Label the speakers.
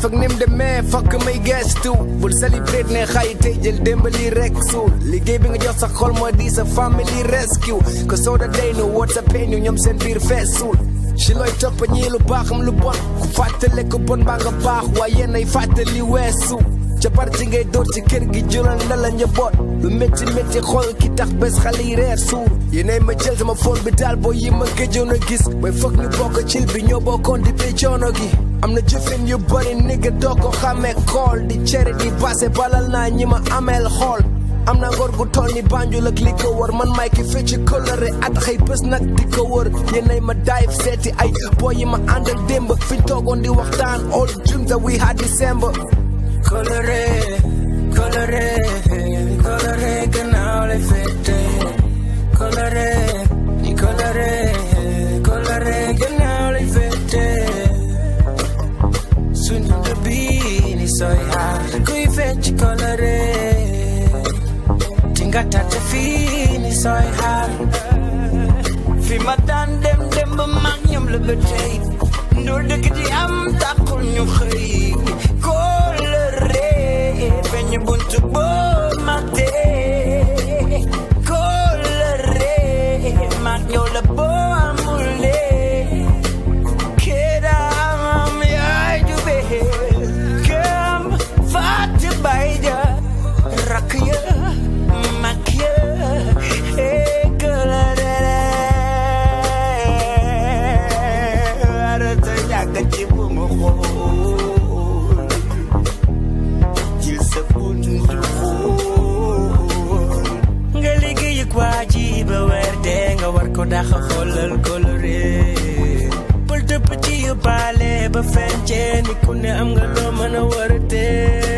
Speaker 1: ak nim demee fakk may gestu bul celebrate ne xay tey jël démbali rek suul liggéey bi nga jox sa xol moo di sa family rescue ko soo da day nu woot sa pain ñoom seen biir fees suul ci looy topp ñii lu baaxam lu bon ku fàttale ko bon baa nga baax waaye nay fàttali weesu ca parti ngay door ci kër gi jural na la njaboot lu métti métti xool ki tax bés xale yi reer suur yéenay ma jël sama phone bi daal boo yi ma gëjoon a gis mooy foog ñu bokk cil bi ñoo bokkoon di pay coono gi am na jëfin yu bari nigga doo ko xamee xool di cere di passé balal naa ñi ma ameel xool am na ngor gu toll ni Banjul ak li ko wër man may ki fecc coloré at xëy bés nag di ko wër yéenay ma dive seeti ay boy yi ma àndal démb fiñ toogoon di waxtaan all dreams that we had December coloré coloré coloré gannaaw lay fete coloré ni coloré coloré gannaaw lay fete suñ dund bi ni sooy xaar kuy fecc coloré tinga tàtte fii ni sooy xaar fi ma daan dem dem ba mag ñoom la ba tey ndoor dëkk di am tàqul ñu xëy coloré feeñ buntu boo mate coloré mag ñoo la boo amule kedam yaay jube kam fàtte bay ja rakk ya mag ya eh coloré arata yàgg ci bu mu xool jël sa buntu xool nga liggéey ak waa ji ba weer dee nga war ko daxa xoolal coloré bul dëpp ci yu baale ba fencee ni ku ne am nga loo mën a war a tee